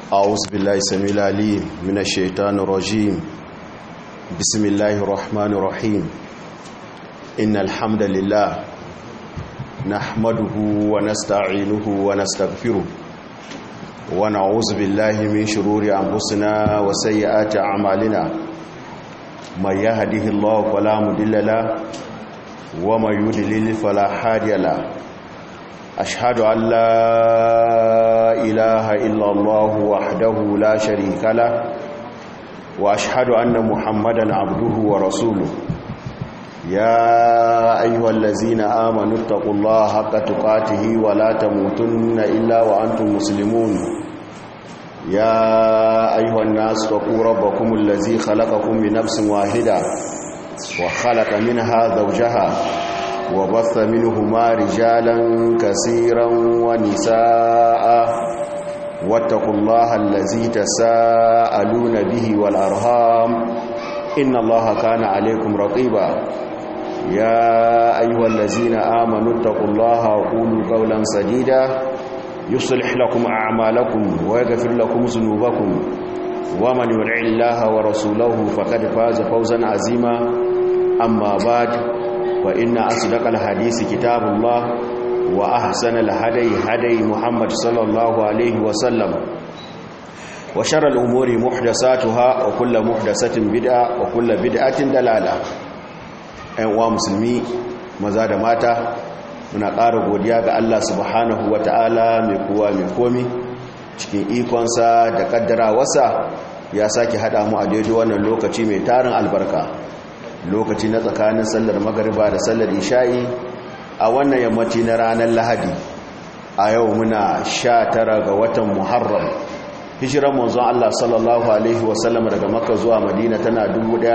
أعوذ بالله السميع العليم من الشيطان الرجيم بسم الله الرحمن الرحيم إن الحمد لله نحمده ونستعينه ونستغفره ونعوذ بالله من شرور أنفسنا وسيئات أعمالنا من يهده الله فلا مضل له ومن يضلل فلا هادي له أشهد أن لا إله إلا الله وحده لا شريك له وأشهد أن محمدا عبده ورسوله يا أيها الذين آمنوا اتقوا الله حق تقاته ولا تموتن إلا وأنتم مسلمون يا أيها الناس اتقوا ربكم الذي خلقكم من نفس واحدة وخلق منها زوجها وبث منهما رجالا كثيرا ونساء واتقوا الله الذي تساءلون به والأرهام إن الله كان عليكم رقيبا يا أيها الذين آمنوا اتقوا الله وقولوا قولا سديدا يصلح لكم أعمالكم ويغفر لكم ذنوبكم ومن يطع الله ورسوله فقد فاز فوزا عظيما أما بعد فإن أصدق الحديث كتاب الله وأحسن الهدي هدي محمد صلى الله عليه وسلم وشر الأمور محدثاتها وكل محدثة بدعة وكل بدعة دلالة أيها مسلمي maza da mata muna ƙara godiya ga Allah subhanahu wa ta'ala mai kowa mai komi cikin ikonsa da ƙaddarawarsa ya sake haɗa mu a daidai wannan lokaci mai tarin albarka lokaci na tsakanin sallar magariba da sallar isha'i a wannan yammaci na ranar lahadi a yau muna sha tara ga watan muharram hijiran manzon Allah sallallahu alaihi wasallam daga makka zuwa madina tana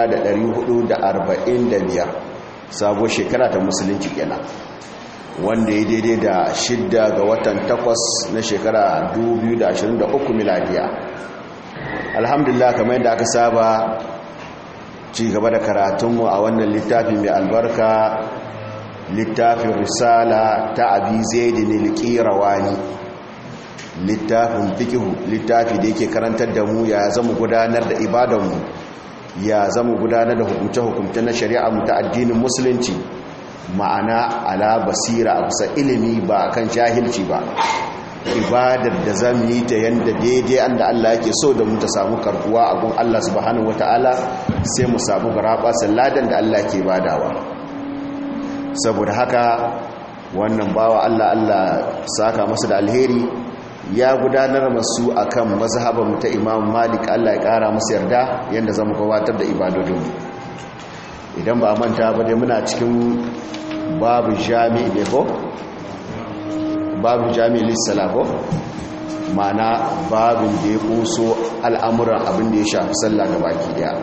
1445 sabo shekara ta musulunci kenan wanda ya daidai da shidda ga watan takwas na shekara 2023 miladiya alhamdulillah kamar yadda aka saba ci gaba da karatunmu a wannan littafi mai albarka littafin risala ta abi zaidin alqirawani littafin fikihu littafi da yake karantar da mu ya zama gudanar da ibadanmu ya zama gudanar da hukumce-hukumce na shari'a mu ta addinin musulunci ma'ana ala basira a kusa ilimi ba kan jahilci ba ibadar da za mu yi ta yadda daidai an da Allah yake so da mu ta samu karkuwa a gun Allah subhanahu wata'ala sai mu samu garaba salladan da Allah ke badawa saboda haka wannan bawa Allah Allah saka masa da alheri ya gudanar masu akan mazhaban ta Imam Malik Allah ya kara masa yarda yanda zamu gabatar da ibadodinmu idan ba manta ba dai muna cikin babu jami'i ne ko babu jami'i lissala ko mana babin da ya kuso al'amuran abin da ya shafi sallah ga baki daya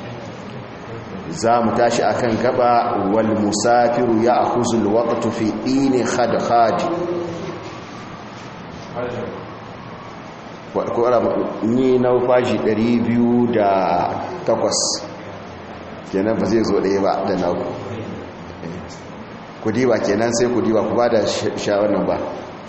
za mu tashi akan gaba wal musafiru ya akuzul waqtu fi dini khadkhad ni na fashi 208 kenan ba zai zo ɗaya ba da naku ku diba kenan sai ku diba ku ba da shawarar ba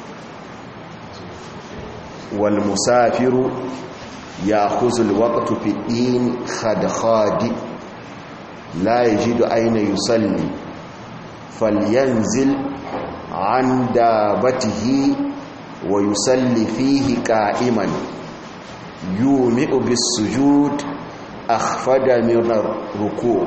wal musafiru ya khuzul waqtu fi din khadkhadi la yajidu ayna yusalli falyanzil an dabatihi wa yusalli fihi qa'iman yumi'u bis sujud akhfada min ruku'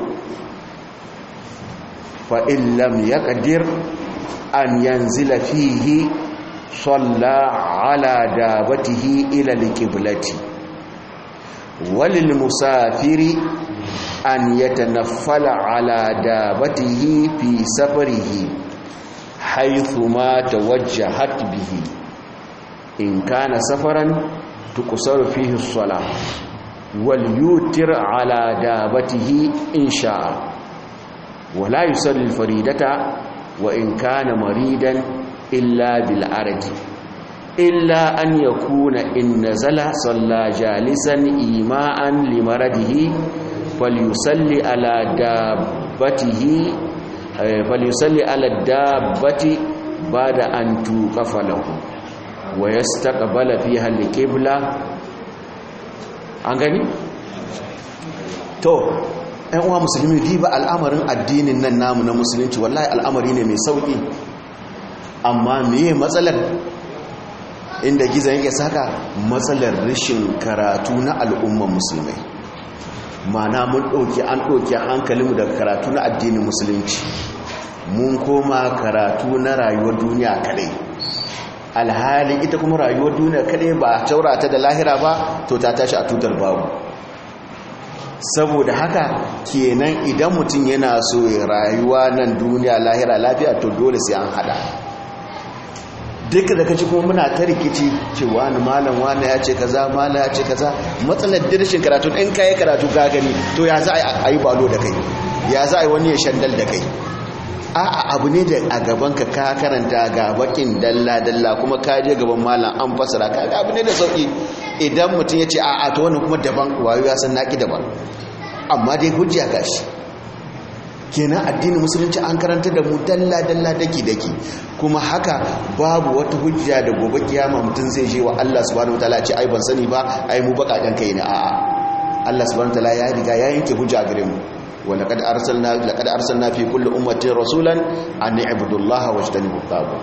fa in lam yaqdir an yanzila fihi صلى على دابته إلى القبلة وللمسافر أن يتنفل على دابته في سفره حيث ما توجهت به إن كان سفرا تقصر فيه الصلاة وليوتر على دابته إن شاء ولا يصلي الفريدة وإن كان مريدا إلا بالعرج إلا أن يكون إن نزل صلى جالسا إيماء لمرضه فليصلي على دابته فليصلي على الدابة بعد أن توقف له wa yastaqbala fiha al-qibla an gani to ‘yan uwa musulmi diba al'amarin addinin nan namu na musulunci wallahi al'amari ne mai sauƙi amma meye matsalar inda gizon yake saka matsalar rashin karatu na al'umman musulmai mana mun ɗauki an ɗauki hankalinmu daga karatu na addinin musulunci mun koma karatu na rayuwar duniya kadai alhali ita kuma rayuwar duniya kadai ba taurata da lahira ba to ta tashi a tutar babu saboda haka kenan idan mutum yana so ya rayuwa nan duniya lahira lafiya to dole sai an hada duk da kaci kuma muna ta rikici cewa ni malam wani ya ce kaza malam ya ce kaza matsalar dirshin karatu in kai karatu ka gani to ya za a yi balo da kai ya za a yi wani ya shandal da kai a'a abu ne da a gaban ka ka karanta ga bakin dalla dalla kuma ka je gaban malam an fasara ka abu ne da sauki idan mutum ya ce a'a to wannan kuma daban wayo ya san naki daban amma dai hujja gashi kenan addinin musulunci an karanta da mu dalla dalla daki daki kuma haka babu wata hujja da gobe kiyama mutum zai je wa Allah subhanahu wataala ce ai ban sani ba ai mu bakaken kai ne a'a Allah subhanahu wataala ya riga ya yanke hujja gare mu wa laqad arsalna laqad arsalna fi kulli ummatin rasulan an i'budu Allah wajtanibu at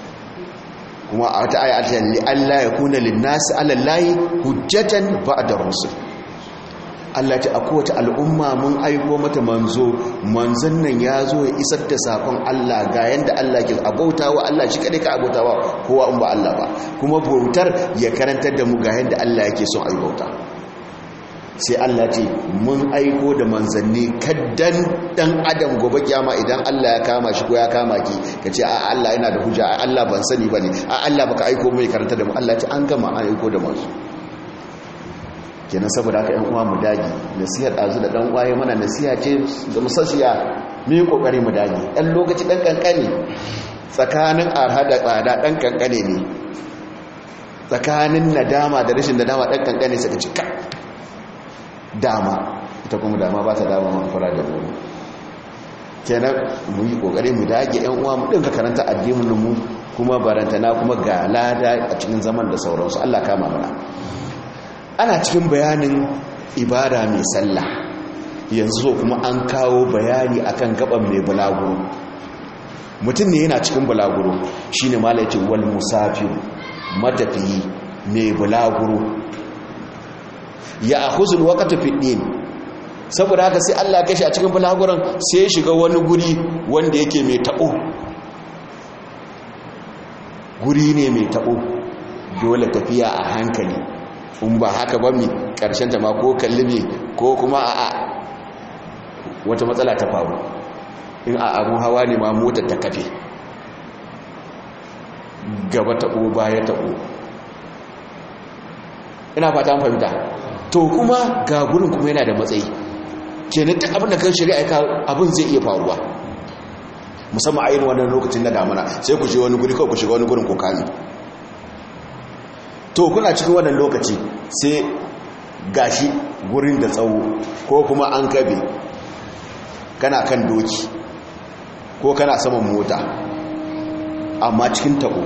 kuma a wata aya ta li alla yakuna lin-nasi 'ala Allahi hujjatan ba'da rusul Allah ta a kowace al'umma mun aiko mata manzo manzon nan ya zo ya isar da sakon Allah ga yanda Allah ke abauta wa Allah shi kadai ka abauta wa kowa in ba Allah ba kuma bautar ya karantar da mu ga yanda Allah yake son ayi bauta sai Allah ce mun aiko da manzanni kaddan dan adam gobe kiyama idan Allah ya kama shi ko ya kama ki kace a Allah yana da hujja a Allah ban sani bane a Allah baka aiko mai karanta da mu Allah ce an gama an aiko da manzo kenan saboda haka ƴan uwa mu dage nasihar dazu da dan waye mana nasiha ce ga musassiya mu yi kokari mu dage dan lokaci dan kankane tsakanin arha da tsada dan kankane ne tsakanin nadama da rashin nadama dan kankane sai ka ci ka dama ita kuma dama ba ta dama man fara da mu kenan mu yi kokari mu dage ƴan uwa mu dinka karanta addinin mu kuma barantana kuma ga lada a cikin zaman da sauransu Allah kama mana ana cikin bayanin ibada mai sallah yanzu kuma an kawo bayani akan gaban mai bulaguro mutum ne yana cikin bulaguro shine mala yace wal musafir matafiyi mai bulaguro ya akhuzul waqta fi din saboda haka sai Allah ya kashi a cikin bulaguron sai ya shiga wani guri wanda yake mai tabo guri ne mai tabo dole tafiya a hankali in ba haka ba mi ta ma ko kalli ko kuma a wata matsala ta faru in a abun hawa ne ma motar ta kafe gaba taɓo baya taɓo ina fata fahimta to kuma ga gurin kuma yana da matsayi kenan duk abin da kan shari'a ka abin zai iya faruwa musamman a yin wannan lokacin na damuna sai ku je wani guri kawai ku shiga wani gurin ku kame to kuna cikin wannan lokaci sai gashi gurin da tsawo ko kuma an kabe kana kan doki ko kana saman mota amma cikin tabo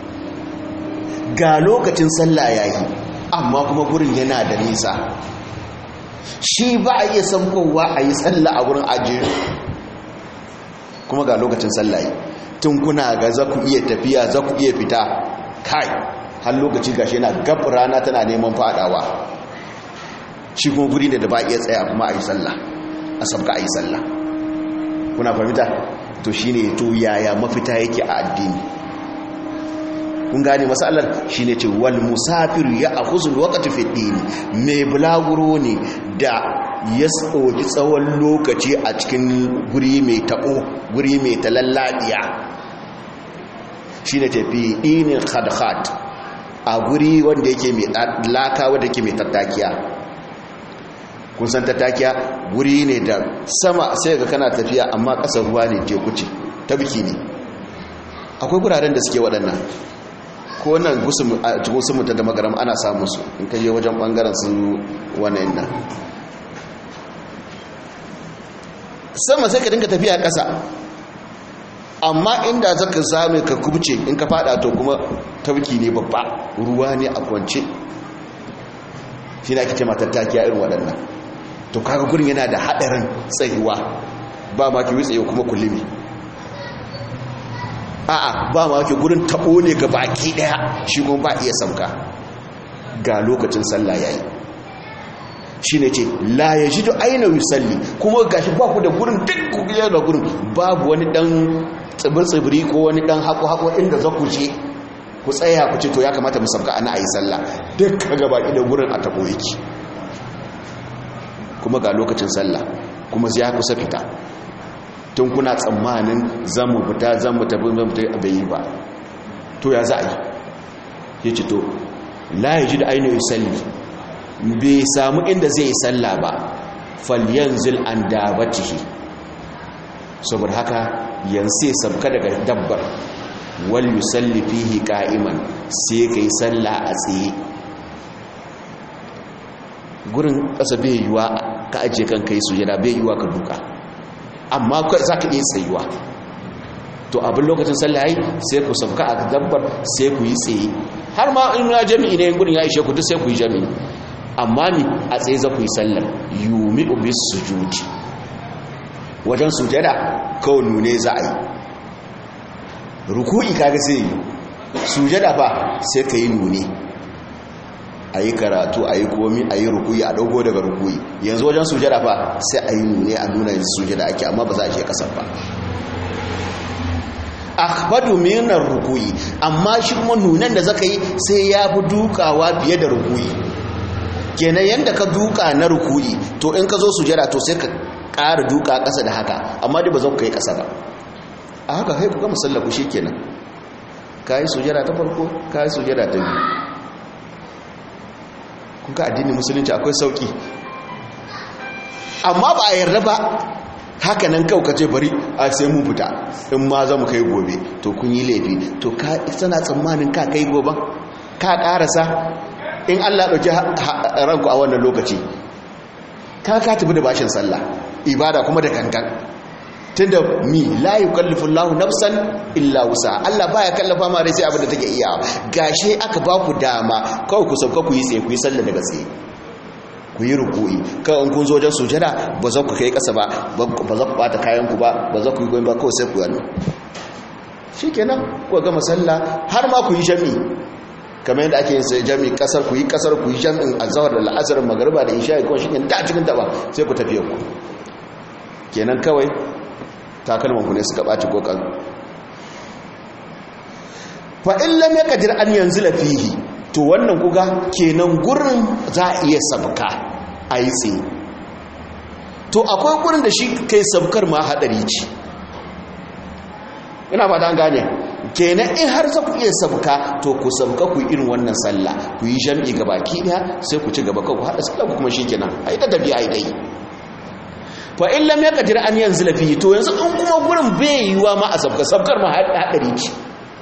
ga lokacin sallah yayi amma kuma gurin yana da nisa shi ba a iya sankowa a yi sallah a gurin ajiye kuma ga lokacin sallah tun kuna ga za ku iya tafiya za ku iya fita kai har lokaci gashi yana gab rana tana neman fadawa shi kuma guri ne da ba iya tsaya kuma a yi sallah a sabka a yi sallah kuna fahimta to shi ne to yaya mafita yake a addini kun gane matsalar shi ne ce wal musafir ya a huzun wakati fiɗini mai bulaguro ne da ya tsoki tsawon lokaci a cikin guri mai taɓo guri mai talallaɗiya shi ne tafi ɗinin khadkhat a guri wanda yake mai laka wanda yake mai tattakiya kun san tattakiya guri ne da sama sai ga kana tafiya amma ƙasar ruwa ne teku ce ta biki ne akwai guraren da suke waɗannan ko wannan cikin mutu da magaram ana samun su in kai wajen ɓangaren su wannan nan sama sai ka dinga tafiya ƙasa amma inda zaka same ka kubce in ka fada to kuma tabki ne babba ruwa ne a kwance shi ne ake ce matattakiya irin waɗannan to kaga gurin yana da haɗarin tsayuwa ba ma ki tsaye kuma kullumi a'a ba ma ki gurin taɓo ne ga baki ɗaya shi kuma ba iya sauka ga lokacin sallah yayi shi ne ce la ya ji da aina yusalli kuma gashi ba ku da gurin duk ku da gurin babu wani ɗan tsibir-tsibiri ko wani ɗan haƙo-haƙo inda za ku je ku tsaya ku ce to ya kamata mu sauka ana a yi sallah duk ka baki da gurin a taɓo yake kuma ga lokacin sallah kuma ya kusa fita tun kuna tsammanin zan mu fita zan mu tafi zan mu bai yi ba to ya za a yi ya ce to la ya ji da ainihin salli bai samu inda zai yi sallah ba falyanzil an dabatihi saboda haka yanzu ya sabka daga dabbar wal yusalli fihi qa'iman sai kai sallah a tsaye gurin ƙasa bai yiwa ka ajiye kan kai sujada bai yiwa ka duka amma za ka iya tsayuwa to abin lokacin sallah yi sai ku sauka a dabbar sai ku yi tsaye har ma in ya jami'i ne gurin ya ishe ku duk sai ku yi jami'i amma ni a tsaye za ku yi sallar yumi ubis sujudi wajen sujada kawai nune za a yi ruku'i kaga sai yi sujada ba sai ka yi nune a yi karatu a yi komi a yi rukuyi a dogo daga rukuyi yanzu wajen sujada fa sai a yi nune a nuna yanzu sujada ake amma ba za a je kasar ba akhbadu minar rukuyi amma shi kuma nunan da zaka yi sai ya fi dukawa fiye da rukuyi kenan yanda ka duka na rukuyi to in ka zo sujada to sai ka ƙara duka ƙasa da haka amma dai ba za ka yi ƙasa ba a haka haiku ga musallaku shi kenan ka yi sujada ta farko ka yi sujada ta biyu kuka addinin musulunci akwai sauki amma ba a yarda ba haka nan kau ka ce bari a sai mun fita in ma za mu kai gobe to kun yi laifi to ka sana tsammanin ka kai goben ka karasa in allah ɗauki ranku a wannan lokaci ka ka tafi da bashin sallah ibada kuma da kankan tunda mi la yukallifu Allahu nafsan illa wusa Allah baya kallafa ma rai sai abin da take iya gashe aka ba ku dama kawai ku sauka ku yi tsaye ku yi sallah daga tsaye ku yi ruku'i kawai kun zo wajen sujada ba za ku kai kasa ba ba za ku bata kayan ku ba ba za ku yi goyin ba kawai sai ku yi shikenan ku gama sallah har ma ku yi jami'i kamar yadda ake yin sai jami'i kasar ku yi kasar ku yi jami'in azhar da la'asar magariba da isha'i ko shikenan da cikin ta ba sai ku tafi ku kenan kawai takalmanku ne suka ɓaci kokan fa'in lam ya kadir an yanzu lafihi to wannan kuga kenan gurin za a iya sabka a yi tsaye to akwai gurin da shi kai sabkar ma haɗari ce ina ba an gane kenan in har za ku iya sabka to ku sabka ku irin wannan sallah ku yi jam'i gaba ki ɗaya sai ku ci gaba ku haɗa sallah ku kuma shi kenan a yi ta tafiya a yi dai fa in lam yaqdir an yanzila fihi to yanzu in kuma gurin bai yiwa ma a sabka sabkar ma hadari ce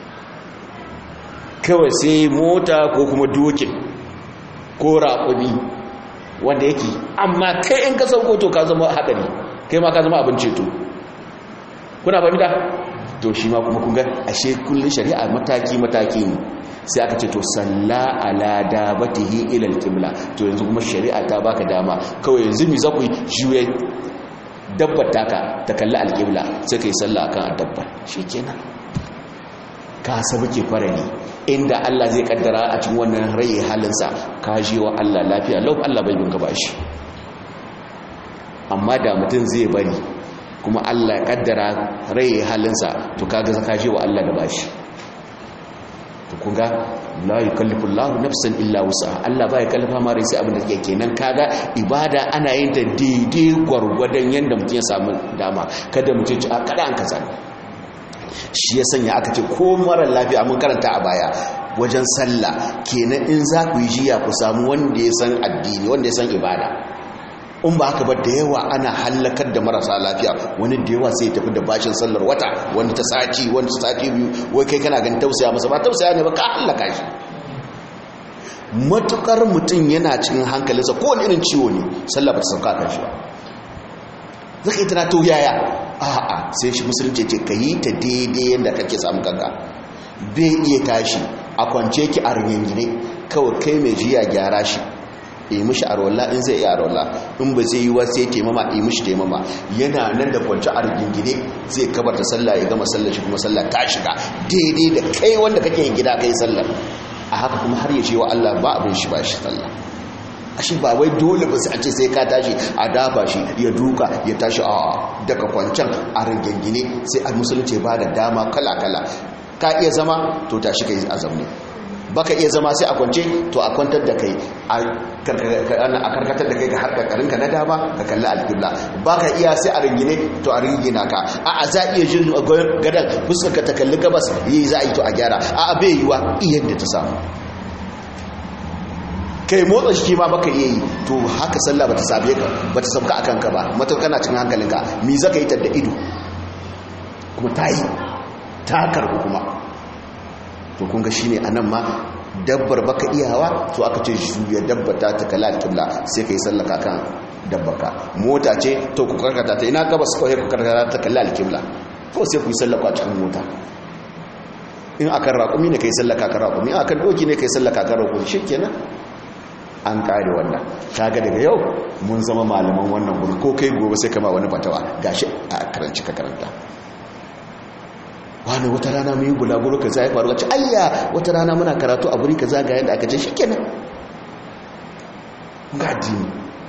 kawai sai mota ko kuma dokin ko raƙumi wanda yake amma kai in ka sauko to ka zama hadari kai ma ka zama abin ceto kuna fahimta to shi ma kuma kun ga ashe kullun shari'a mataki mataki ne sai aka ce to salla ala dabatihi ila alqibla to yanzu kuma shari'a ta baka dama kawai yanzu mi za ku juye dabbar taka ta kalli alƙibla sai ka yi sallah akan dabbar shi kenan ka sabu ke farani inda Allah zai kaddara a cikin wannan rai halinsa ka ji wa Allah lafiya lau Allah bai binka bashi amma da mutum zai bari kuma Allah ya kaddara rai halinsa to kaga ka ji wa Allah da bashi to kunga la yukallifu Allahu nafsan illa wusaha Allah ba ya kallafa ma rai sai abin da yake kenan kaga ibada ana yin ta daidai gwargwadon yanda mutum ya samu dama kada mutum ci a kada an kaza shi ya sanya aka ce ko mara lafiya mun karanta a baya wajen sallah kenan in za ku yi jiya ku samu wanda ya san addini wanda ya san ibada in ba haka ba da yawa ana hallakar da marasa lafiya wani da yawa sai tafi da bashin sallar wata wani ta sati wani ta sati biyu wai kai kana ganin tausaya masa ba tausaya ne ba ka hallaka shi matukar mutum yana cikin hankalinsa ko wani irin ciwo ne sallah ba ta sauka kan shi ba zaka yi tana to yaya a'a sai shi musulunci ce ka yi ta daidai yadda kake samu kanka bai iya tashi a kwance ki a ringingine kawai kai mai jiya gyara shi yi mishi arwalla in zai iya arwalla in ba zai yi wa sai taimama yi mishi taimama yana nan da kwanci a rigingine zai kabarta sallah ya gama sallar shi kuma sallah ta shiga daidai da kai wanda kake yin gida kai sallar a haka kuma har ya ce wa Allah ba abin shi ba shi sallah ashe ba wai dole ba sai a ce sai ka tashi a dafa shi ya duka ya tashi a daga kwancan a rigingine sai a musulunci ba da dama kala kala ka iya zama to tashi kai a zaune baka iya zama sai a kwance to a kwantar da kai a karkatar da kai ga harkakarinka na dama ka kalli alƙibla baka iya sai a ringine to a ringina ka a a za iya jin gadon fuskarka ta kalli gabas yi za a yi to a gyara a a bai yiwa iya da ta samu kai motsa shi ma baka iya yi to haka sallah bata sabe ka bata sauka akan ka ba mata kana cikin hankalinka mi zaka yi ta da ido kuma ta yi ta karbu kuma to kun ga shine anan ma dabbar baka iyawa to aka ce juya dabba ta ta kala alqibla sai kai sallaka kan dabbaka mota ce to ku karkata ta ina gabas ko ku karkata ta kala alqibla ko sai ku sallaka cikin mota in akan raƙumi ne kai sallaka kan raƙumi akan doki ne kai sallaka kan raƙumi shikenan an kare wannan kaga daga yau mun zama malaman wannan gurin ko kai gobe sai kama wani fatawa gashi a karanci ka karanta wani wata rana mu yi gulaguro ka za ya faru wacce ayya wata rana muna karatu a wuri ka za ga yadda aka ce shi kenan ga dini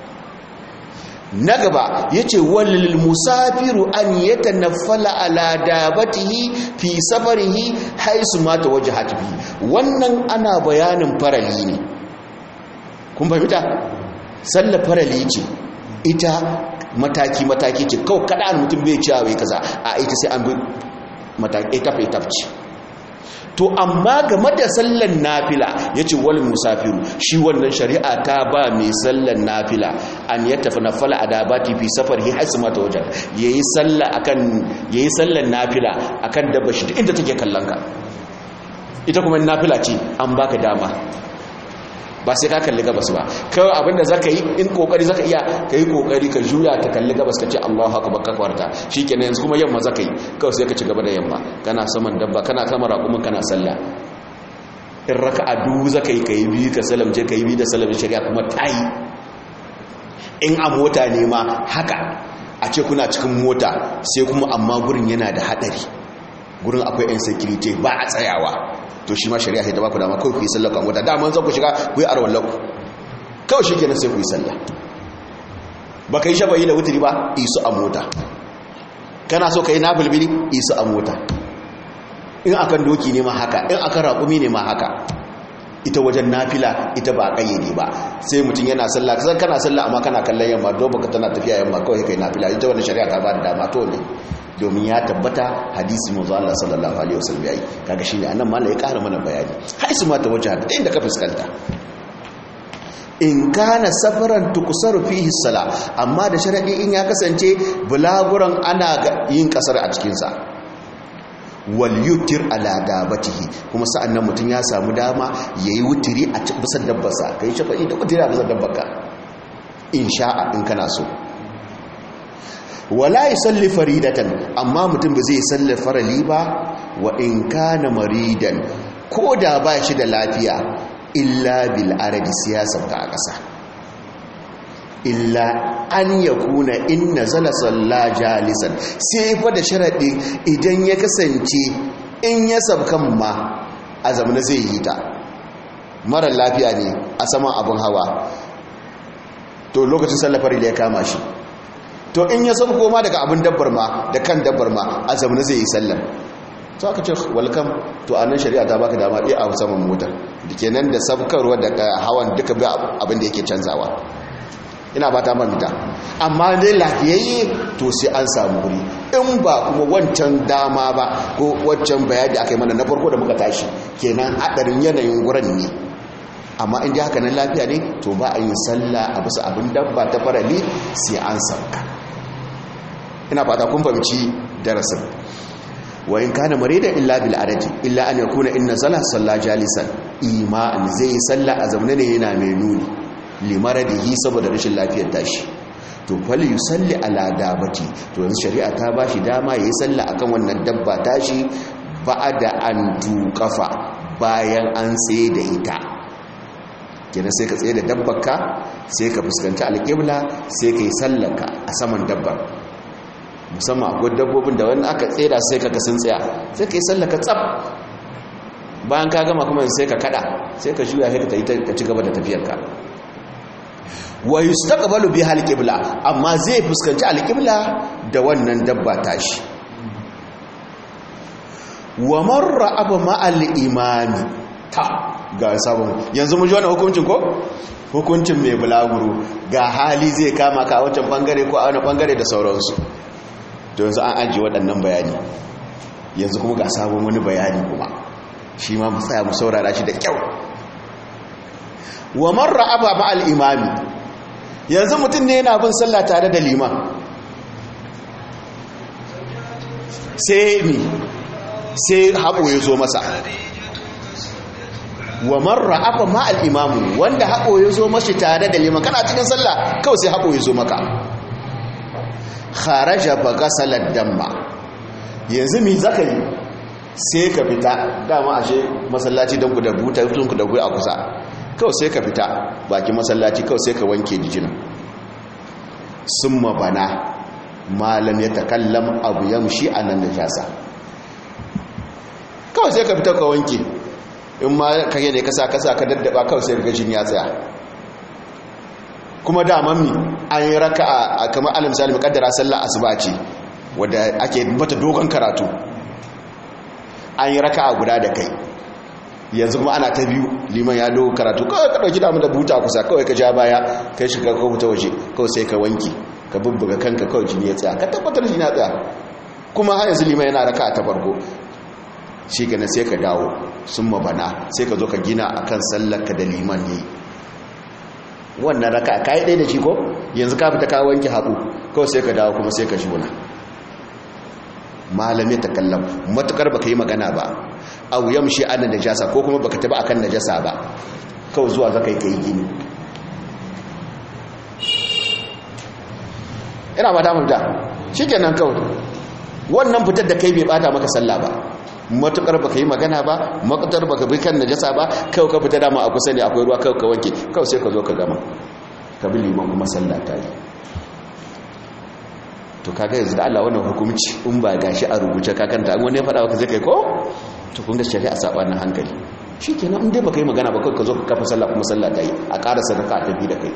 na gaba ya ce walil musafiru an yata nafala ala dabatihi fi safarihi haisu mata waje hatifi wannan ana bayanin farali ne kun fahimta sallar farali ce ita mataki-mataki ce kawai kada mutum bai cewa wai kaza a ita sai an bi etaf-etaf ce to amma game da sallan nafila ya ce wal musafiru shi wannan shari'a ta ba mai sallan nafila an ya tafi na fala adabati fi safar hi haisu mata wajen ya yi sallan nafila akan dabba shi inda take kallon ka ita kuma nafila ce an baka dama ba sai ka kalli gabas ba kawai abinda za ka yi in kokari za ka iya ka yi kokari ka juya ta kalli gabas ka ce allahu haka baka kwarta shi kenan yanzu kuma yamma za ka yi kawai sai ka ci gaba da yamma kana saman dabba kana kama raƙumin kana sallah in raka a dubu za ka yi ka yi biyu ka salamce ka yi biyu da salamin shari'a kuma ta yi in a mota ne ma haka a ce kuna cikin mota sai kuma amma gurin yana da haɗari gurin akwai 'yan security ba a tsayawa to shi ma shari'a sai ta baku dama kawai ku yi sallah kan wata dama zan ku shiga ku yi arwan lau kawai shi kenan sai ku yi sallah ba ka yi shafayi da wuturi ba isu a mota kana so ka yi na bulbili isu a mota in akan doki ne ma haka in akan raƙumi ne ma haka ita wajen nafila ita ba kayyade ba sai mutum yana sallah kasan kana sallah amma kana kallon yamma don baka tana tafiya yamma kawai kai nafila ita wannan shari'a ta ba da dama to ne domin ya tabbata hadisi manzo Allah sallallahu alaihi wasallam yayi kaga shine anan ma ya ƙara mana bayani haisu ma ta wajen da inda ka fuskanta in kana safaran tukusaru fihi sala amma da sharadi in ya kasance bulaguran ana yin kasar a cikin sa wal yutir ala dabatihi kuma sa'annan mutum ya samu dama yayi wutiri a bisa dabbarsa kai shafa'i da wutiri a bisa dabbarka in sha'a in kana so wala yusalli faridatan amma mutum ba zai salli farali ba wa in kana maridan ko da ba shi da lafiya illa bil aradi siyasar ta a ƙasa illa an ya kuna in nazala salla jalisan sai fa da sharaɗi idan ya kasance in ya sabkan ma a zamana zai yi ta marar lafiya ne a saman abin hawa to lokacin sallafar ya kama shi to in ya sauko ma daga abin dabbar ma da kan dabbar ma a zamana zai yi sallar to aka ce welcome to a nan shari'a ta baka dama ɗaya a saman motar da ke nan da sabkarwa daga hawan duka bi abin da yake canzawa ina ba ta mamita amma dai lafiyayye to sai an samu wuri in ba kuma wancan dama ba ko wancan bayani aka yi mana na farko da muka tashi kenan haɗarin yanayin wurin ne amma in ji haka nan lafiya ne to ba a yin sallah a bisa abin dabba ta farali sai an sauka ina fata kun fahimci darasin wa in kana marida illa bil adadi illa an yakuna inna zala salla jalisan ima'an zai salla a zaune ne yana mai nuni limaradihi saboda rashin lafiyar tashi to fal yusalli ala dabati to yanzu shari'a ta bashi dama yayi salla akan wannan dabba tashi ba'da an tuqafa bayan an tsaye da ita kenan sai ka tsaye da dabbarka sai ka fuskanci alƙibla sai ka yi sallaka a saman dabbar musamman akwai dabbobin da wani aka tsera sai ka sun tsaya sai ka yi sallaka tsab bayan ka gama kuma sai ka kada sai ka juya sai ka ci gaba da tafiyarka wa yustaqbalu biha alqibla amma zai fuskanci alqibla da wannan dabba tashi wa marra abu ma'al imami ta ga sabon yanzu mu ji wannan hukuncin ko hukuncin mai bulaguro ga hali zai kama ka a wancan bangare ko a wani bangare da sauransu to yanzu an ajiye waɗannan bayani yanzu kuma ga sabon wani bayani kuma shi ma mu tsaya mu saurara shi da kyau wa marra aba ma'al imami yanzu mutum ne yana bin sallah tare da liman sai mi sai haɓo ya zo masa wa marra aba ma'al imamu wanda haɓo ya zo mashi tare da liman kana cikin sallah kawai sai haɓo ya zo maka kharaja ba gasalar damma yanzu mi zaka yi sai ka fita dama ashe masallaci don ku da buta tun ku da a kusa kawai sai ka fita baki masallaci kawai sai ka wanke jijina sun mabana malam ya takallam abu yamshi a nan najasa kawai sai ka fita ka wanke in ma kage ne kasa kasa ka daddaba kawai sai ga jini ya tsaya kuma daman mi an yi raka a kamar alim salim kaddara sallah asuba ce wadda ake mata dogon karatu an yi raka a guda da kai yanzu kuma ana ta biyu liman ya dogon karatu kawai ka dauki damu da buta kusa kawai ka ja baya kai shiga ka fita waje kawai sai ka wanki ka bubbuga kanka kawai jini ya tsaya ka tabbatar jini ya tsaya kuma har yanzu liman yana raka ta farko shi gane sai ka dawo sun mabana sai ka zo ka gina akan sallar ka da liman ne wannan raka ka yi ɗaya da shi ko yanzu ka fita ka wanke haɓu kawai sai ka dawo kuma sai ka shuna malami ta kallon matukar baka yi magana ba au yamshi ana najasa ko kuma baka taba akan najasa ba kawai zuwa zaka yi kai gini ina ba ta mafita shikenan kawai wannan fitar da kai bai bata maka sallah ba matukar baka yi magana ba makutar baka bi kan najasa ba kawai ka fita dama a kusa ne akwai ruwa kawai ka wanke kawai sai ka zo ka gama ka bi liman kuma sallah ta yi to kaga yanzu da Allah wannan hukunci in ba gashi a rubuce ka kanta an wani ya faɗa maka zai kai ko to kun ga shari'a sabanin hankali shikenan in dai baka yi magana ba kawai ka zo ka kafa sallah kuma sallah ta yi a ƙara sadaka a tafi da kai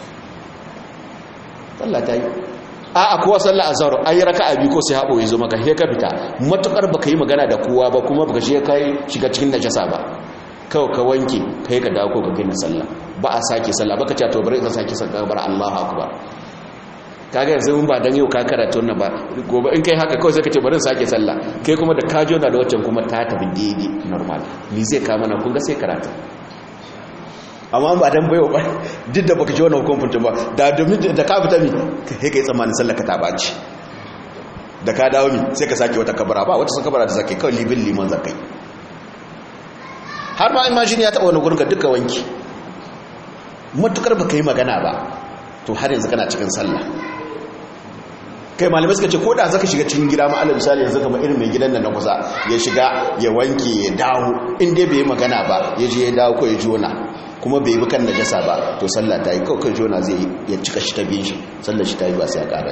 sallah ta yi a a kowa sallah azhar an yi raka'a biyu ko sai haɓo ya zo maka he ka fita matukar baka yi magana da kowa ba kuma baka shi kai shiga cikin najasa ba kawai ka wanke kai ka dawo ko ka gina sallah ba a sake sallah baka ce to bari ka sake sallah bar Allahu akbar kaga yanzu mun ba dan yau ka karatu wannan ba gobe in kai haka kawai sai ka ce bari in sake sallah kai kuma da ka jona da waccan kuma ta tafi daidai normal ni zai ka mana kun ga sai karatu amma ba dan bayo ba duk da baka ji wannan hukuncin ba da domin da ka fita mi kai kai tsammanin sallar ka ta baci da ka dawo mi sai ka sake wata kabara ba wata kabara da zakai kawai libin liman zakai har ma imagine ya taba wani gurin ka duka wanki matukar baka yi magana ba to har yanzu kana cikin sallah kai malamai suka ce ko da zaka shiga cikin gida ma alal misali yanzu kamar irin mai gidan nan na kusa ya shiga ya wanke ya dawo in dai bai magana ba ya je ya dawo ko ya jona kuma bai bi kan najasa ba to sallah ta yi kawai kan jona zai ya cika shi ta biyin shi sallar shi ta yi ba sai a ƙara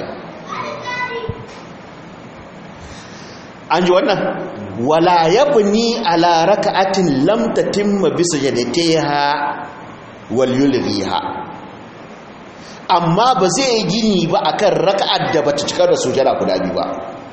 an ji wannan wala yabni ala raka'atin lam tatimma bi sajdatiha wal yulghiha amma ba zai yi gini ba akan raka'ar da bata cika da sujada guda biyu ba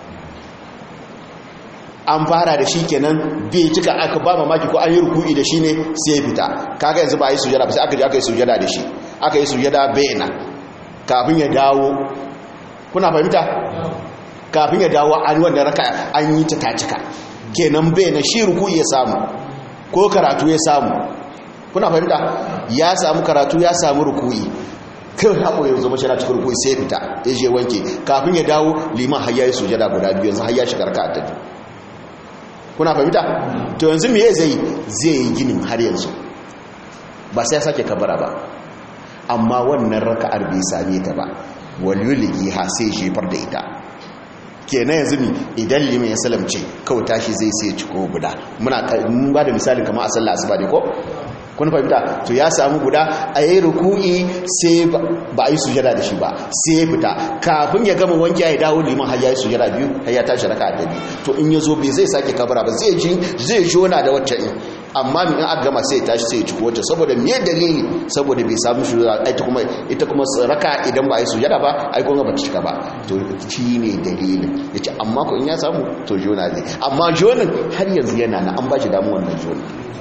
an fara da shi kenan bai cika aka ba mamaki ko an yi ruku'i da shi ne sai fita kaga yanzu ba yi sujada ba sai aka je aka yi sujada da shi aka yi sujada bayana kafin ya dawo kuna fahimta kafin ya dawo an wanda raka an yi ta tacika kenan bayana shi ruku'i ya samu ko karatu ya samu kuna fahimta ya samu karatu ya samu ruku'i kai haɓo ya zama shi na cikin ruku'i sai fita ya je wanke kafin ya dawo liman har ya yi sujada guda biyu yanzu har ya shiga raka ta biyu kuna fahimta to yanzu me zai zai yi ginin har yanzu ba sai ya sake kabara ba amma wannan raka'ar bai same ta ba waliyuligi ha sai jefar da ita kenan yanzu mi idan liman ya salamce kawai tashi zai sai ciko guda muna mun ba da misalin kamar a sallah asuba ne ko kun fahimta to ya samu guda a yi ruku'i sai ba a yi sujada da shi ba sai ya fita kafin ya gama wanki ya dawo liman har ya yi sujada biyu har ya tashi raka da biyu to in ya zo bai zai sake kabara ba zai ji zai jona da wacce in amma min aka gama sai ya tashi sai ya ci wacce saboda me dalili saboda bai samu sujada ita kuma ita kuma raka idan ba a yi sujada ba ai kun ga ba ta cika ba to shi ne dalilin yace amma ko in ya samu to jona zai amma jonin har yanzu yana na an ba shi damu wannan jonin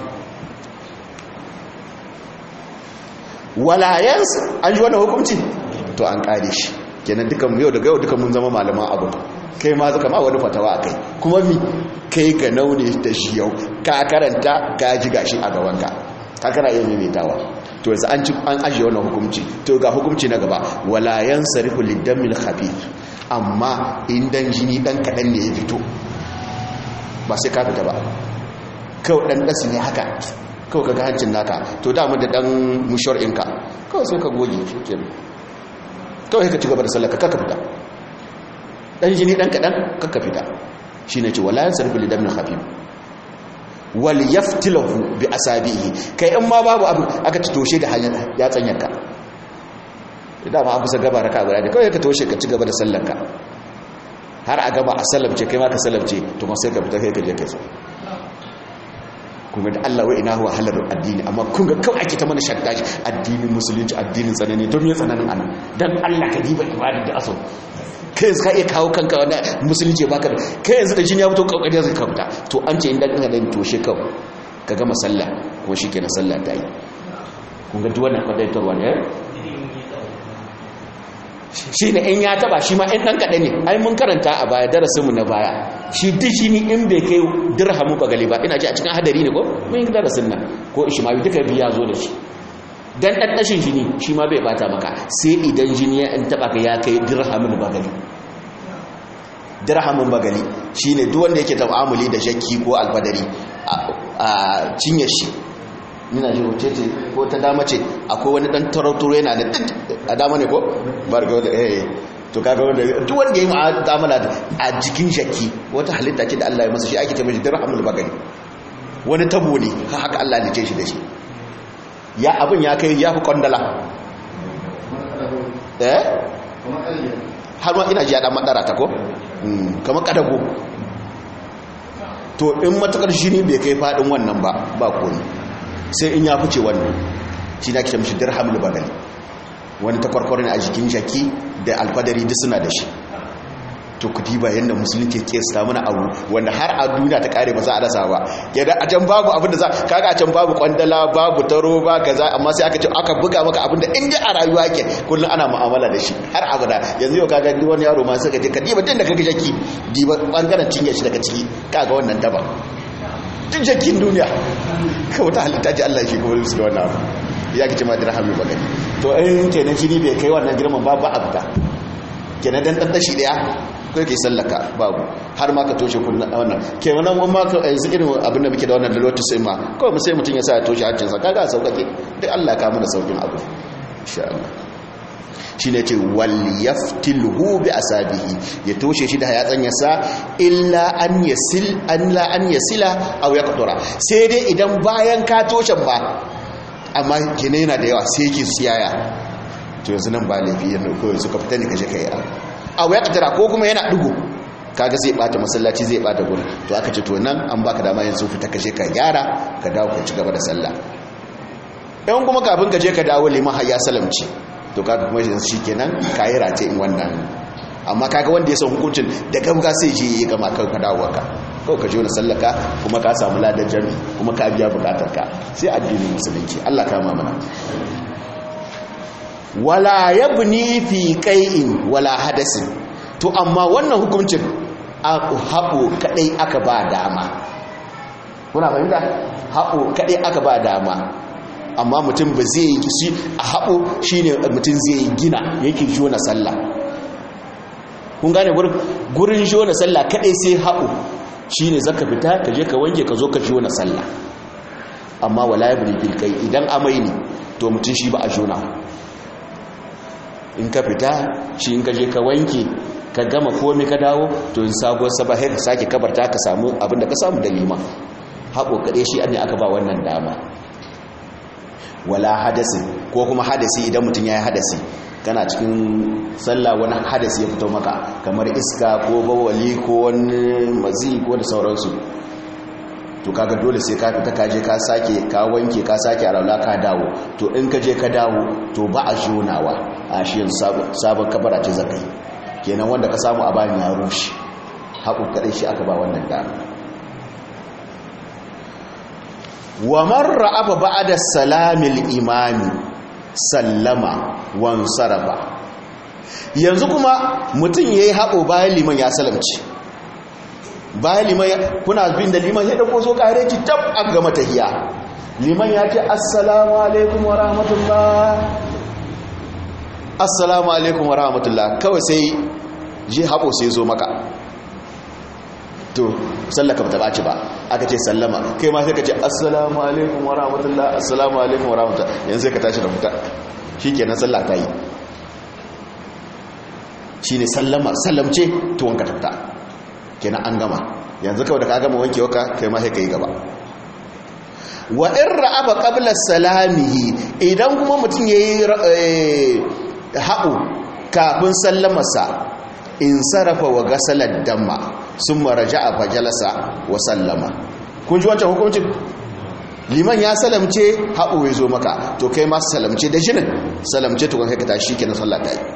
walayensu an ji wani hukunci to an kare shi kenan dukan yau daga yau dukan mun zama malaman abu kai ma zaka ma wani fatawa a kai kuma mi kai ga naune da shi yau ka karanta ka ji gashi a gabanka ka kana iya maimaitawa to yanzu an ci an ajiye wannan hukunci to ga hukunci na gaba walayan sarifu lidamil khabith amma indan jini dan kadan ne ya fito ba sai ka fita ba kawai dan dasu ne haka kawai kaga hancin naka to damu da dan mushar inka kawai sai ka goge shi kawai ka ci gaba da sallaka kaka fita dan jini dan kadan kaka fita shine ce wala yansarfu li damin khafif wal yaftilahu bi asabihi kai in ma babu abu aka ci toshe da hanyar ya tsanyanka idan ma an kusa gaba raka guda da kawai ka toshe ka ci gaba da sallanka har a gaba a sallamce kai ma ka sallamce to kuma sai ka fita kai ka je kai kuma da Allah wai ina huwa halar addini amma kun ga kawai ake ta mana shaddaji addinin musulunci addinin tsanani to me tsananin anan dan Allah ka diba ibada da aso kai yanzu ka iya kawo kanka wanda musulunci baka da kai yanzu da jini ya fito kokari zai ka fita to an ce inda kana dan toshe ka ka gama sallah kuma shikenan sallah ta yi kun ga duk wannan kwadaitarwa ne shi ne in ya taba shi ma in ɗan kaɗa ne ai mun karanta a baya darasinmu na baya shi duk shi ni in bai kai dirhamu ba gali ba ina ji a cikin hadari ne ko mun yi darasin nan ko ishmawi duka biya zo da shi dan ɗanɗashin jini shi ma bai bata maka sai idan jini ya in taba ka ya kai dirhamin bagali dirhamin bagali shi ne duk wanda yake ta'amuli da shakki ko albadari a cinyar shi nina ji wace ce ko ta dama ce akwai wani dan tarauturo yana da duk a dama ne ko barga da eh to kaga wanda duk wanda yayi mu'amala a jikin shakki wata halitta ce da Allah ya masa shi ake tabbata dirhamul bagari wani tabo ne haka Allah ya ce shi da shi ya abin ya kai ya fi kondala eh har ma ina ji ya dan madara ta ko kamar kadago to in matakar shi ne bai kai fadin wannan ba ba komai sai in ya fice wannan shi na kita mashi dirhamul bagali wani takwarkwarin a jikin jaki da alfadari duk suna da shi to ku diba yadda musulunci ke kesta mana abu wanda har a duniya ta kare ba za a rasa ba yadda a can babu abin da za kaga a can babu kwandala babu taro ba kaza amma sai aka ce aka buga maka abin da inda a rayuwa ke kullum ana mu'amala da shi har abada yanzu yau kaga duk wani yaro ma sai ka je ka diba din da kaga jaki diba bangaren cinye shi daga ciki kaga wannan daba duk jakin duniya kawai ta halitta ji Allah shi kuma su da wannan abu ya ki ma dirhami ba gani to in kenan shi ne bai kai wannan girman ba ba abuta kenan dan dan dashi daya ko yake sallaka babu har ma ka toshe kullun wannan kenan mun ma ka yanzu irin abin da muke da wannan dalilatu sai ma kawai mu sai mutun ya sa ya toshe hancin sa kaga saukake duk Allah ka mana saukin abu insha Allah shi ne ce waliyaftilhu bi asabihi ya toshe shi da yatsanyarsa illa an yasil an la an yasila aw yaqtura sai dai idan bayan ka toshe ba amma kene yana da yawa sai yake siyaya to yanzu nan ba laifi yana ko yanzu ka fita ne kaje kai aw yaqtura ko kuma yana dugo kaga zai bata masallaci zai bata gurin to aka ce to nan an baka dama yanzu fita kaje ka gyara ka dawo ka ci gaba da sallah yan kuma kafin ka je ka dawo liman har ya salamci to kaga kuma yanzu shikenan kayi race in wannan amma kaga wanda ya san hukuncin da gauga sai je ya gama kan ka dawo ka kawai ka je wani sallaka kuma ka samu ladan jami kuma ka biya bukatar ka sai addinin musulunci Allah kama mana wala yabni fi qai'in wala hadasin to amma wannan hukuncin haɓo kadai aka ba dama kuna fahimta haɓo kadai aka ba dama amma mutum ba zai yi shi a haɓo shi ne mutum zai yi gina yake jona sallah kun gane gurin jona sallah kaɗai sai haɓo shi ne zaka fita ka je ka wanke ka zo ka jona sallah amma wala ya buri bilkai idan amai ne to mutum shi ba a jona in ka fita shi in ka je ka wanke ka gama komi ka dawo to in sabuwar sabahir ka sake kabarta ka samu abinda ka samu da liman haɓo kaɗai shi ne aka ba wannan dama wala hadasin ko kuma hadasi idan mutum ya yi hadasi kana cikin sallah wani hadasi ya fito maka kamar iska ko bawali ko wani mazi ko da sauransu to kaga dole sai ka fita kaje ka sake ka wanke ka sake araula ka dawo to in ka je ka dawo to ba a jonawa a shi sabon kabara ce zakai kenan wanda ka samu a bayan ya rushe haƙu kaɗai shi aka ba wannan dama wa marra aba ba'da salamil imami sallama wan sarafa yanzu kuma mutum yayi haƙo bayan liman ya salamci bayan liman kuna bin da liman ya dauko so kare ki tab a gama tahiya liman ya ce assalamu alaikum wa rahmatullah assalamu alaikum wa rahmatullah kawai sai ji haƙo sai zo maka to sallaka ba ta ɓaci ba aka ce sallama kai ma sai ka ce assalamu alaikum wa rahmatullah assalamu alaikum wa rahmatullah yanzu sai ka tashi da fita shi kenan sallah ta yi shi ne sallama sallamce to wanka tafta kenan an gama yanzu kawai da ka gama wanke waka kai ma sai ka yi gaba wa in ra'aba qabla salamihi idan kuma mutum yayi haɓu kafin sallamarsa in sarrafa wa gasalar damma sun maraja a fajalasa wa sallama kun ji wancan hukuncin liman ya salamce haɓu ya zo maka to kai masu salamce da jinin salamce tukun kai ka tashi ke na sallata yi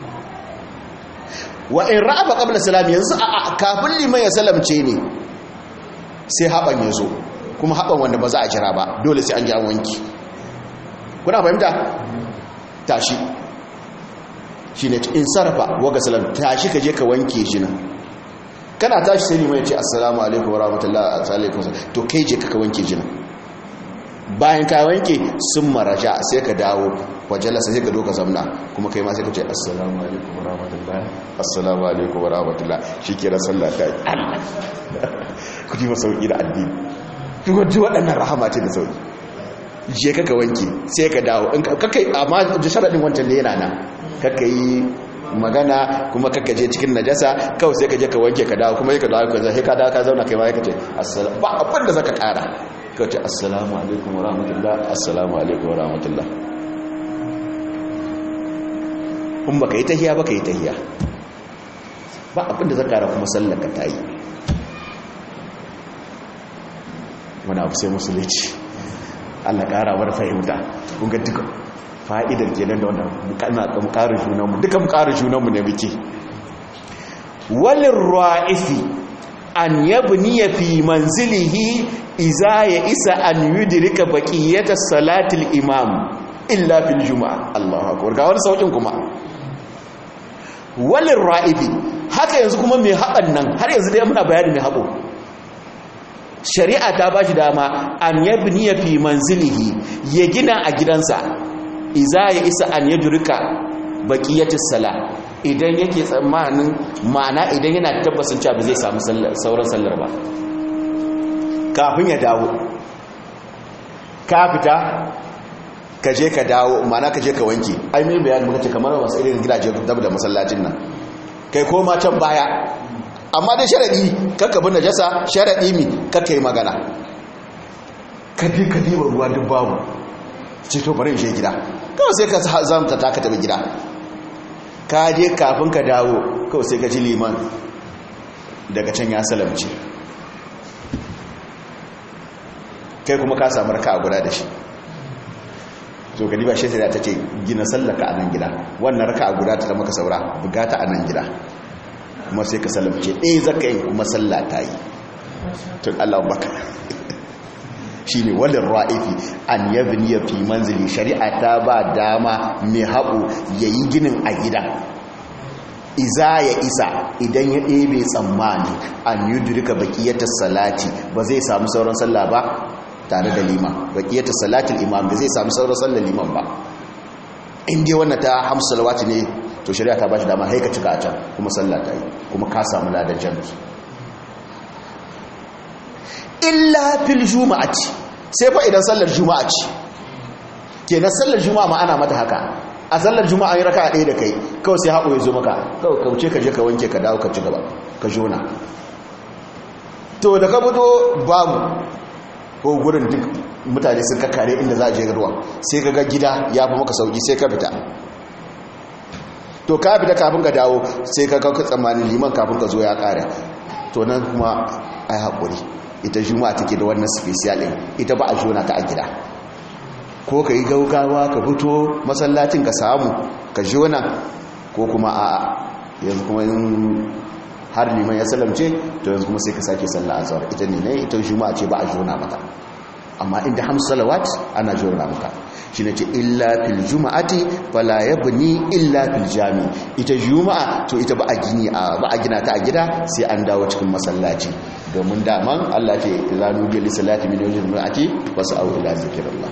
wa in ra'aba qabla salam yanzu a kafin liman ya salamce ne sai haɓan ya zo kuma haɓan wanda ba za a jira ba dole sai an ji an wanki kuna fahimta tashi shi ne in sarrafa waga salam tashi ka je ka wanke shi nan kana tashi sai liman ya ce assalamu alaikum wa rahmatullahi alaikum to kai je ka wanke shi nan bayan ka wanke sun maraja sai ka dawo wajalasa sai ka doka zamna kuma kai ma sai ka ce assalamu alaikum wa rahmatullahi assalamu alaikum wa rahmatullahi shi kira sallah ta yi allah ku ji masauki da addini duk waɗannan rahama ce da sauki je ka ka wanke sai ka dawo in ka kai amma da sharaɗin wancan ne yana nan kakka yi magana kuma kakka je cikin najasa kawai sai ka je ka wanke ka dawo kuma sai ka dawo ka zai ka dawo ka zauna kai ma ka ce assalamu ba abin da zaka kara ka ce assalamu alaikum wa rahmatullah assalamu alaikum wa rahmatullah in baka yi tahiya baka yi tahiya ba abin da zaka kara kuma sallar ka tayi wani abu sai musulunci Allah kara war fahimta kun ga duka fa'idar kenan da wannan mu ƙarin junanmu duka mu ƙarin junanmu ne muke walin ra'ifi an yabni ya fi manzilihi iza ya isa an yudirika baƙiyyata salatul imam illa fil juma'a Allah akwai ga wani sauƙin kuma walin ra'ifi haka yanzu kuma mai haɓan nan har yanzu dai muna bayani mai haɓo shari'a ta ba shi dama an yabni ya fi manzilihi ya gina a gidansa iza ya isa an ya durika bakiyatis sala idan yake tsammanin ma'ana idan yana tabbasin cewa ba zai samu sauran sallar ba kafin ya dawo ka fita ka je ka dawo ma'ana ka je ka wanke ai mai bayani muka ce kamar wasu irin gidaje dab da masallacin nan kai koma can baya amma dai sharaɗi kakka bin najasa sharaɗi mi kakka yi magana ka bi ka diba ruwa duk babu ce to bari in je gida kawai sai ka zamta ta ka tabi gida ka je kafin ka dawo kawai sai ka ji liman daga can ya salamci kai kuma ka samu raka a guda da shi so gani ba shi ta ce gina sallaka a nan gida wannan raka a guda ta da maka saura bugata a nan gida kuma sai ka salamce ɗaya zaka yi kuma sallata yi tun allah baka shi ne walin ra'ifi an yabni ya fi manzili shari'a ta ba dama mai haɓu ya yi ginin a gida iza ya isa idan ya ɗebe tsammani an yi durika bakiyatar salati ba zai samu sauran sallah ba tare da liman bakiyatar salatin imam ba zai samu sauran sallah liman ba inda wannan ta hamsu salawati ne to shari'a ta ba shi dama haika cika a can kuma sallah ta yi kuma ka samu ladan jami'i illa fil juma'ati sai fa idan sallar juma'a ce kenan sallar juma'a ma ana mata haka a sallar juma'a yi raka ɗaya da kai kawai sai haƙo ya zo maka kawai kauce ka je ka wanke ka dawo ka ci gaba ka jona to da ka fito babu ko gurin duk mutane sun kakkare inda za a je ruwa sai ka ga gida ya fi maka sauki sai ka fita to ka fita kafin ka dawo sai ka kauka tsammanin liman kafin ka zo ya kare to nan kuma ai haƙuri ita juma'a take da wannan special ɗin ita ba a jona ta a gida ko ka yi gaugawa ka fito masallacin ka samu ka jona ko kuma a yanzu kuma in har liman ya salamce to yanzu kuma sai ka sake sallah a zawar ita ne ne ita juma'a ce ba a jona mata amma inda hamsu salawat ana jona maka shi ne ce illa fil juma'ati fala yabni illa fil jami ita juma'a to ita ba a gini a ba a gina ta a gida sai an dawo cikin masallaci domin daman Allah ce idza nudiya lis salati min yawmil juma'ati was'au ila zikrillah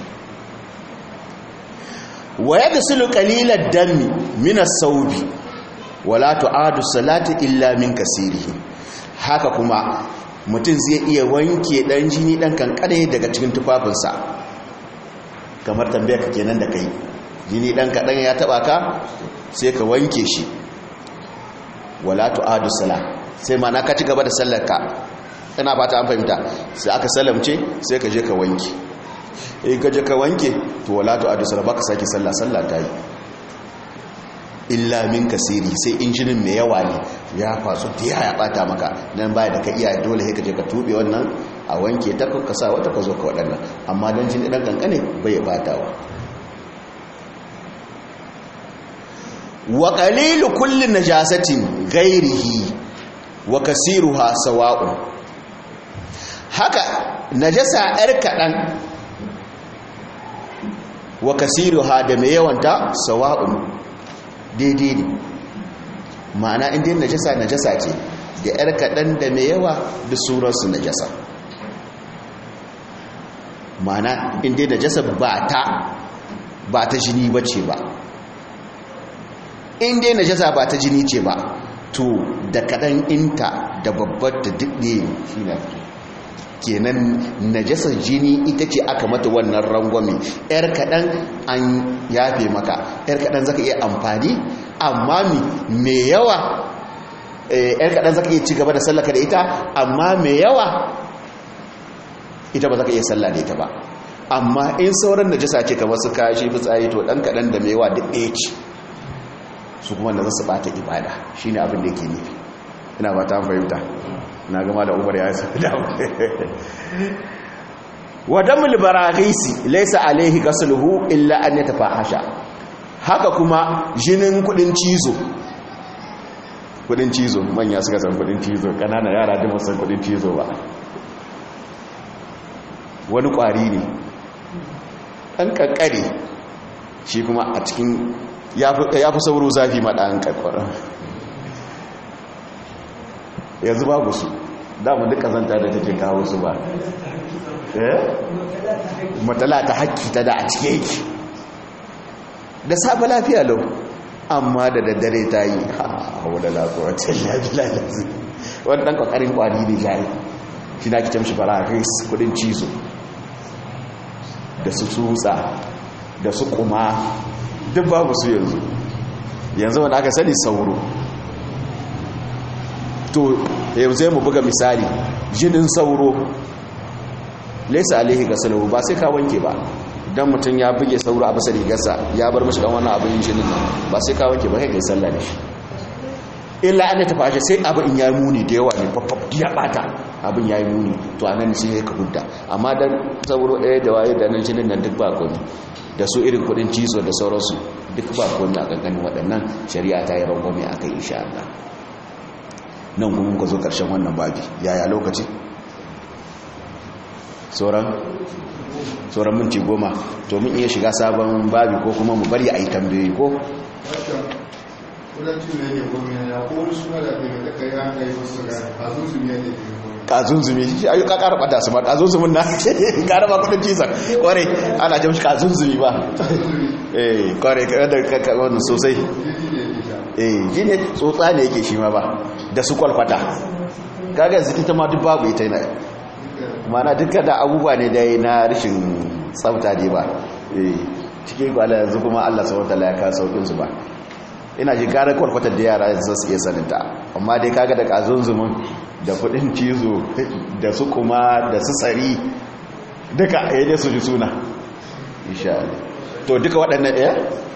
wa yadsilu qalilad dami min as-sawbi wala tu'adu salati illa min kasirihi haka kuma mutum zai iya wanke dan jini dan kankare daga cikin tufafinsa kamar tambayar ka kenan da kai jini dan kadan ya taba ka sai ka wanke shi wala tu'adu salat sai ma na ka ci gaba da sallar ka ina ba ta an fahimta sai aka salamce sai ka je ka wanke in ka je ka wanke to wala tu'adu salat baka sake sallah sallah ta yi illa min kasiri sai injinin mai yawa ne ya faso da ya bata maka nan baya da ka iya dole sai ka je ka tube wannan a wanke ta ka sa wata ka zo ka waɗannan amma don jini ɗan kankane bai batawa wa qalilu kulli najasatin ghairihi wa kasiruha sawa'un haka najasa yar kaɗan wa kasiruha da mai yawanta sawa'un daidai ne ma'ana inda yin najasa najasa ce da yar kaɗan da mai yawa da surarsu najasa ma'ana inda najasa ba ta ba ta jini ba ce ba inda najasa ba ta jini ce ba to da kaɗan inta da babbar da duk ne shi na kenan najasar jini ita ce aka mata wannan rangwame yar kaɗan an yafe maka yar kaɗan zaka iya amfani amma mai yawa yar kaɗan zaka iya ci gaba da sallaka da ita amma mai yawa ita ba zaka iya salla da ita ba amma in sauran najasa ce kamar su kashi fitsari to ɗan kaɗan da mai yawa duk ɗaya ce su kuma da zasu bata ibada shine abin da yake nufi ina ba ta fahimta na gama da umar ya sa da wa damul baraghisi laysa alayhi ghasluhu illa an yatafahasha haka kuma jinin kudin cizo kudin cizo manya suka san kudin cizo kanana yara da san kudin cizo ba wani kwari ne dan kankare shi kuma a cikin ya fi sauro zafi maɗan kankara yanzu babu su damu duk kazanta da take kawo su ba matala ta haƙƙi ta da a cike yake da safe lafiya lau amma da daddare ta yi hawa da lafiya lalzi wani ɗan ƙwaƙarin ƙwari ne jari shi na kicin shi fara ris kudin cizo da su tsutsa da su kuma duk babu su yanzu yanzu wanda aka sani sauro to yanzu mu buga misali jinin sauro laisa alaihi ga salahu ba sai ka wanke ba dan mutum ya buge sauro a bisa rigarsa ya bar mashi dan wannan abin jinin nan ba sai ka wanke ba kai kai sallah da shi illa an ta fashe sai abin in yayi muni da yawa ne faffaf ya bata abin yayi muni to anan sai ka hudda amma dan sauro ɗaya da waye da nan jinin nan duk ba komai da su irin kudin cizo da sauransu duk ba komai a kankanin waɗannan shari'a ta yi rangwame a kai insha Allah nan kuma ka zo ƙarshen wannan babi yaya lokaci sauran sauran minti goma to mun iya shiga sabon babi ko kuma mu bari a yi tambayoyi ko kazunzumi shi ayu ka karba da su ma kazunzumin na ka raba kudin cizon kware ana jamshi kazunzumi ba eh kware da ka wannan sosai eh shi ne tsotsa ne yake shi ma ba da su kwalfata kaga ziki ta ma duk babu ita yana mana duka da abubuwa ne dai na rashin tsafta ne ba eh cikin kwala yanzu kuma Allah subhanahu wataala ya ka saukin su ba ina ji gara kwalfatar da yara yanzu su iya saninta amma dai kaga da kazunzumin da kudin cizo da su kuma da su tsari duka ya dai su ji suna insha Allah to duka waɗannan ɗaya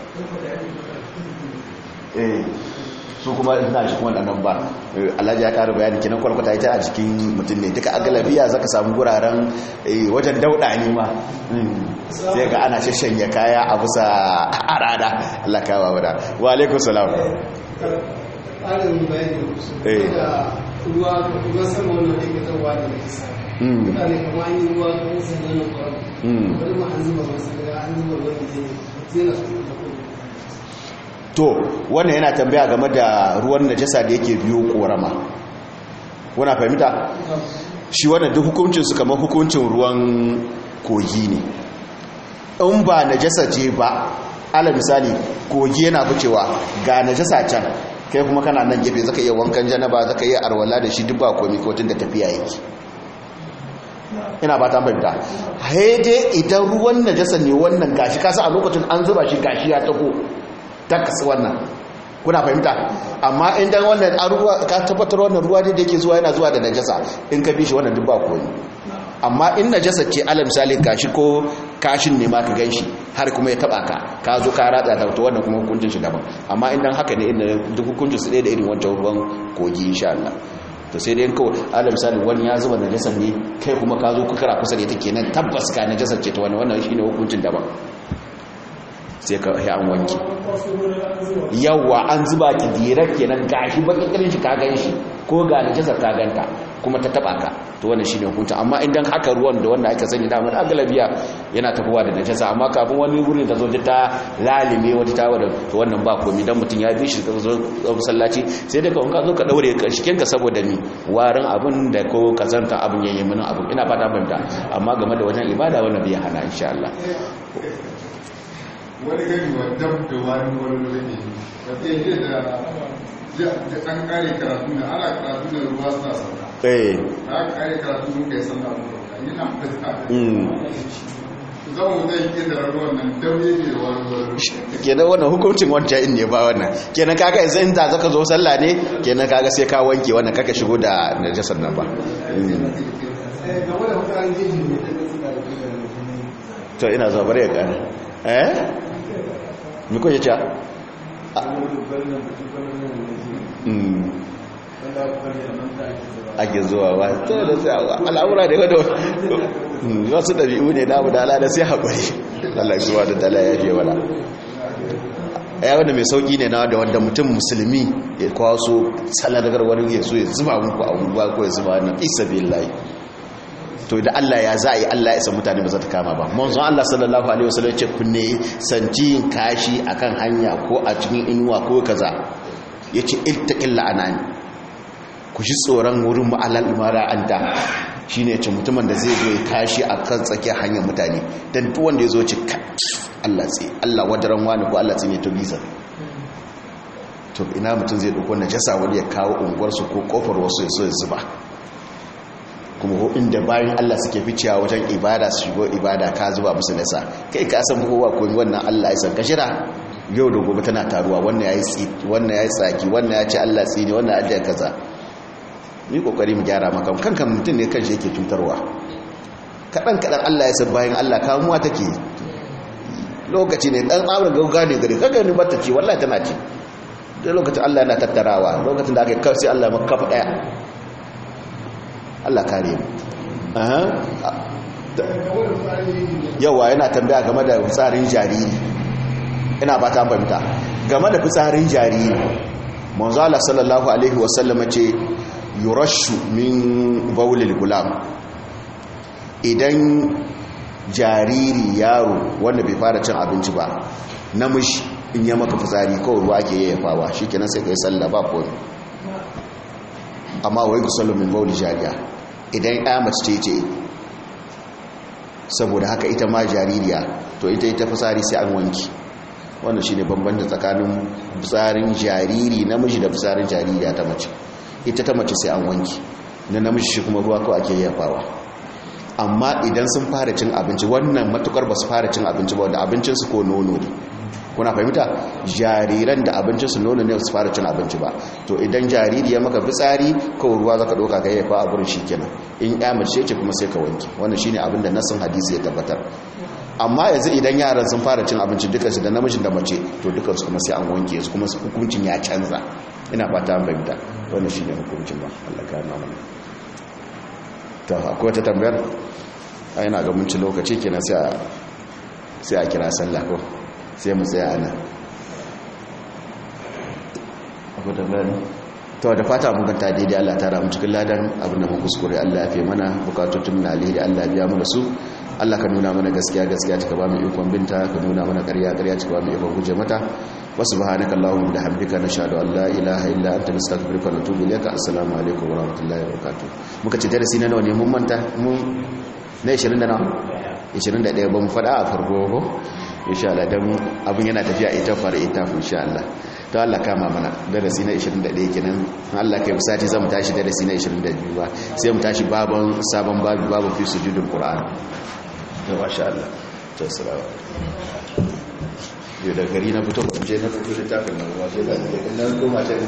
eh su kuma ina shi kuma ɗannan ba alhaji ya ƙara bayani kinan kwalkwata ita a cikin mutum ne duka agalabiya zaka samu guraren wajen dauɗa ne ma sai ga ana shashanya kaya a bisa arada Allah kawo wada wa alaikun salam ƙarin bayani da ruwa ruwa sama wannan da ke zauwa da nisa mutane kama an yi ruwa kan sun zana kwarar wani ma an zuba masu daga an zuba wani zai na su to wannan yana tambaya game da ruwan najasa da yake biyo korama wana fahimta shi wannan duk hukuncin su kamar hukuncin ruwan kogi ne in ba najasa ce ba ala misali kogi yana ficewa ga najasa can kai kuma kana nan gefe zaka iya wankan janaba zaka iya arwala da shi duk ba komai ko da tafiya yake ina ba ta fahimta haide idan ruwan najasa ne wannan gashi kasa a lokacin an zuba shi gashi ya taho takas wannan kuna fahimta amma idan wannan ruwa ka tabbatar wannan ruwa ne da yake zuwa yana zuwa da najasa in ka bi shi wannan duk ba komai amma in najasa ce alal misali gashi ko kashin ne ma ka ganshi har kuma ya taba ka ka zo ka ratsa ta to wannan kuma hukuncin shi daban amma idan haka ne inda duk hukuncin su ɗaya da irin wancan ruwan kogi insha Allah to sai dai in kawai alal misali wani ya zuba najasa ne kai kuma ka zo kukara kusa da ita kenan tabbas ka najasa ce ta wani wannan shine hukuncin daban sai ka yi an wanki yawa an zuba ki direct kenan gashi bakikirin shi ka gan shi ko ga najasar ka ganta kuma ta taba ka to wannan shine hukunta amma idan haka ruwan da wanda aka sani damar agalabiya yana tafowa da najasa amma kafin wani wurin ta zo ta lalime wata ta wadda to wannan ba komai dan mutum ya bi shi ka zo masallaci sai dai ka wanka zo ka daure shiken ka saboda ni warin abin da ko kazanta abin yayin mun abin ina fata banta amma game da wajen ibada wannan bai hana insha Allah wani gani wa dab da wani wani wani wata yi da an kare karatu da ana karatu da ruwa suna sauka eh da aka kare karatu muka yi sallah mu yana fita mm zama mu zai ke da ruwan nan dab yake da wani wani kenan wannan hukuncin wancan in ne ba wannan kenan kaga yanzu in da zaka zo sallah ne kenan kaga sai ka wanke wannan kaka shigo da najasar nan ba Mm. game da mutanen jeji ne da suka da to ina zuwa bare ya kana eh mi ko yace mm ake zuwa ba to da sai al'amura da wado wasu dabi'u ne namu da ala da sai haƙuri Allah ya zuwa da dala ya je wala ya wanda mai sauki ne na da wanda mutum musulmi ya kwaso saladagar wani ya so ya zuba muku a ruwa ko ya zuba wannan isa billahi to da Allah ya za a yi Allah ya san mutane ba za ta kama ba manzon Allah sallallahu alaihi wasallam ce ku ne sanci yin kashi akan hanya ko a cikin inuwa ko kaza yace iltaqil la'anani ku shi tsoron wurin ma'alal imara anta shine yace mutumin da zai zo ya kashi akan tsakiyar hanyar mutane dan duk wanda ya zo ci Allah tsi Allah wadaran wani ko Allah tsi ne to bisa to ina mutum zai dauko najasa wani ya kawo unguwarsu ko kofar wasu ya so ya zuba kuma ko inda bayan Allah suke ficewa wajen ibada su shigo ibada ka zuba musu nasa kai ka san kowa ko wannan Allah ya san ka shira yau da gobe tana taruwa wannan yayi tsi wannan yayi tsaki wannan ya ce Allah tsini wannan Allah ya kaza ni kokari mu gyara maka kanka mutum ne kanshi yake tutarwa kadan kadan Allah ya san bayan Allah kamuwa take lokaci ne dan tsabar gauga ne gare kaga ni bata ci wallahi tana ci da lokacin Allah yana tattarawa lokacin da aka kai sai Allah maka kafa daya Allah kare mu aha yawa yana tambaya game da fitsarin jariri ina ba ta fahimta game da fitsarin jariri manzo Allah sallallahu alaihi wasallam ce yurashu min bawlil gulam idan jariri yaro wanda bai fara cin abinci ba namiji in ya maka fitsari kawai ruwa ake yayyafawa shikenan sai kai sallah ba komai amma wai gusallu min bawli jariya idan ya mace ce ce saboda haka ita ma jaririya to ita ita fitsari sai an wanki wannan shine bambanci tsakanin fitsarin jariri namiji da fitsarin jaririya ta mace ita ta mace sai an wanki na namiji shi kuma ruwa kawai ake yafawa amma idan sun fara cin abinci wannan matukar ba su fara cin abinci ba wanda abincinsu ko nono ne kuna fahimta jariran da abincin su nono ne su fara cin abinci ba to idan jariri ya maka fitsari ko ruwa zaka doka ka yafa a gurin shikenan in ya mace ce kuma sai ka wanke wannan shine abin da nasin hadisi ya tabbatar amma yanzu idan yaran sun fara cin abinci dukansu da namijin da mace to dukansu kuma sai an wanke su kuma hukuncin ya canza ina fata an fahimta wannan shine hukuncin ba Allah ka yana mana to akwai wata tambayar a yana ga munci lokaci kenan sai a sai a kira sallah ko sai mu tsaya ana akwai tambayar to da fata mun ganta daidai Allah ta ramu cikin ladan abin da mun kuskure Allah ya fi mana bukatun na alheri Allah biya mana su Allah ka nuna mana gaskiya gaskiya ta ba mu ikon binta ka nuna mana ƙarya ƙarya ta ba mu ikon guje mata wa subhanaka allahumma da hamdika nashhadu an la ilaha illa anta nastaghfiruka wa natubu ilayka assalamu alaikum wa rahmatullahi wa barakatuh muka ci darasi na nawa ne mun manta mun na 20 da nawa 21 ba mu faɗa a farko ko insha Allah dan abun yana tafiya ita fara ita insha Allah to Allah kama mana darasi na 21 kenan Allah kai sati zamu tashi darasi na 22 ba sai mu tashi babon sabon babu babu fi sujudul qur'an to masha Allah to salamu yau da gari na fito je na fito da tafin nan waje da nan goma